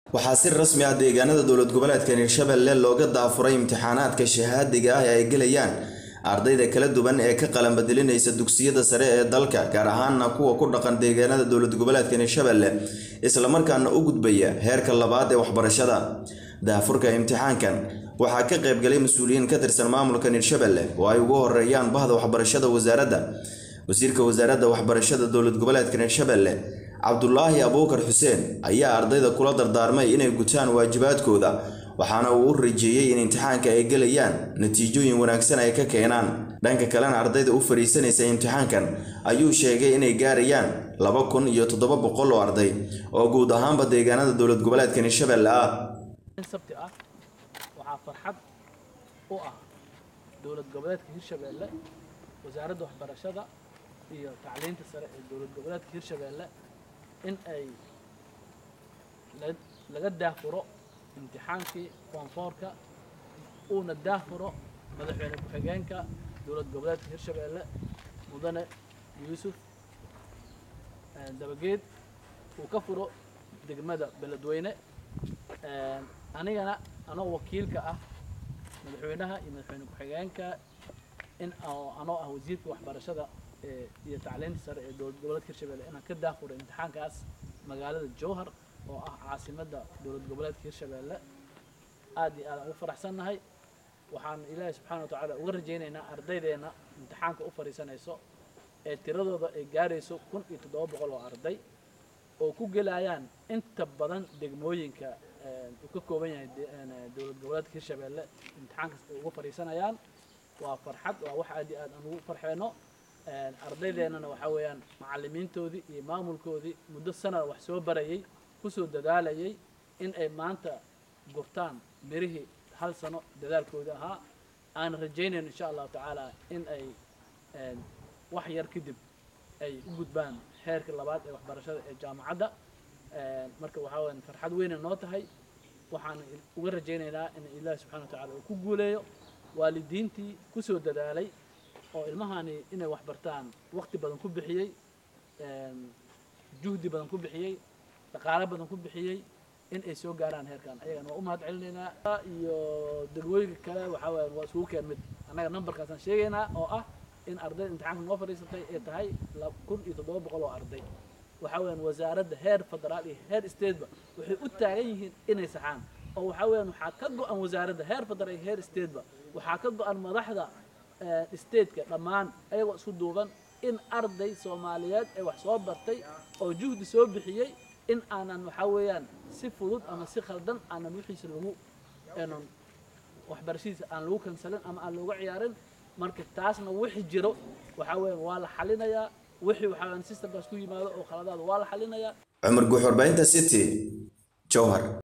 waxaa si rasmi ah deegaanada dowlad goboleedka hirshabelle looga daafuray imtixaanaadka shahaadiga ah ee ay gelayaan ardayda kala duwan ee ka qalanbadilinaysa dugsiyada sare ee dalka gaar ahaana kuwa ku dhaqan deegaanada dowlad goboleedka hirshabelle islamarkaana u gudbaya heerka labaad ee waxbarashada daafurka imtixaankan waxaa ka qaybgalay mas-uuliyiin ka tirsan maamulkan hirshabelle oo ay ugu horeeyaan bahda waxbarashada wasaaradda wasiirka wasaaradda waxbarashada dowlad goboleedka hirshabelle cabdulaahi abuukar xuseen ayaa ardayda kula dardaarmay inay gutaan waajibaadkooda waxaana uu u rajeeyey in imtixaanka ay gelayaan natiijooyin wanaagsan ay ka keenaan dhanka kalena ardayda u fadhiisanaysa imtixaankan ayuu sheegay inay gaarayaan laba kun iyo toddoba boqol oo arday oo guud ahaanba deegaanada dowlad goboleedkan hirshabelle ah sabti ah waxaa farxad u ah dowlad goboleedka hirshabelle wasaaradda waxbarashada iyo tacliinta sare ee dowlad goboleedka hirshabelle in ay laga daafuro imtixaankii foonfoorka uuna daafuro madaxweyne ku-xigeenka dowlad goboleedka hirshabelle mudane yuusuf dabageed uu ka furo degmada beledweyne anigana anoo wakiilka ah madaxweynaha iyo madaxweyne ku-xigeenka in anoo ah wasiirka waxbarashada iyo tacliinta sare ee dowlad goboleedka hirshabelle inaan ka daafuro imtixaankaas magaalada jowhar oo ah caasimadda dowlad goboleedka hirshabelle aad iyo aad aan ugu faraxsannahay waxaan ilaahay subxaana wa tacaala uga rajaynaynaa ardaydeena imtixaanka u fadhiisanayso ee tiradooda ay gaarayso kun iyo toddoba boqol oo arday oo ku gelayaan inta badan degmooyinka uu ka kooban yahay dowlad goboleedka hirshabelle imtixaankaas ay uga fadhiisanayaan waa farxad waa wax aad iyo aad aan ugu farxeyno ardaydeenana waxaa weeyaan macallimiintoodii iyo maamulkoodii muddo sanad wax soo barayay kusoo dadaalayay in ay maanta gurtaan mirihii hal sano dadaalkoodii ahaa aan rajaynayno insha allahu tacaala in ay wax yar kadib ay u gudbaan heerka labaad ee waxbarashada ee jaamacadda marka waxaa weeyaan farxad weynay noo tahay waxaan uga rajaynaynaa in ilaahi subxana wa tacala uu ku guuleeyo waalidiintii kusoo dadaalay oo ilmahani inay wax bartaan waqti badan ku bixiyey juhdi badan ku bixiyey dhaqaalo badan ku bixiyey in ay soo gaaraan heerkan ayagana waa u mahad celinaynaa iyo degmooyinka kale waxaa weya waa isugu keen mid annaga numberkaasaan sheegaynaa oo ah in ardayda imtixaanka noo fadhiisatay ay tahay kun iyo toddoba boqol oo arday waxaa weyaan wasaaradda heer federaal iyo heer stateba waxay u taagan yihiin inay saxaan oo waxaa weyaan waxaa ka go-an wasaaradda heer federaal iyo heer stateba waxaa ka go-an madaxda stateka dhammaan ayagoo isku duuban in arday soomaaliyeed ee wax soo bartay oo juhdi soo bixiyey in aanan waxaa weeyaan si fudud ama si khaldan aanan wixiisa lagu n waxbarashadiisa aan lagu kansalin ama aan looga ciyaarin marka taasna wixii jiro waxaa weeyaan waa la xalinayaa wixii waxaa weeyaan systemkaas ku yimaado oo khaladaada waa la xalinayaa cumar guux warbaahinta city jowhar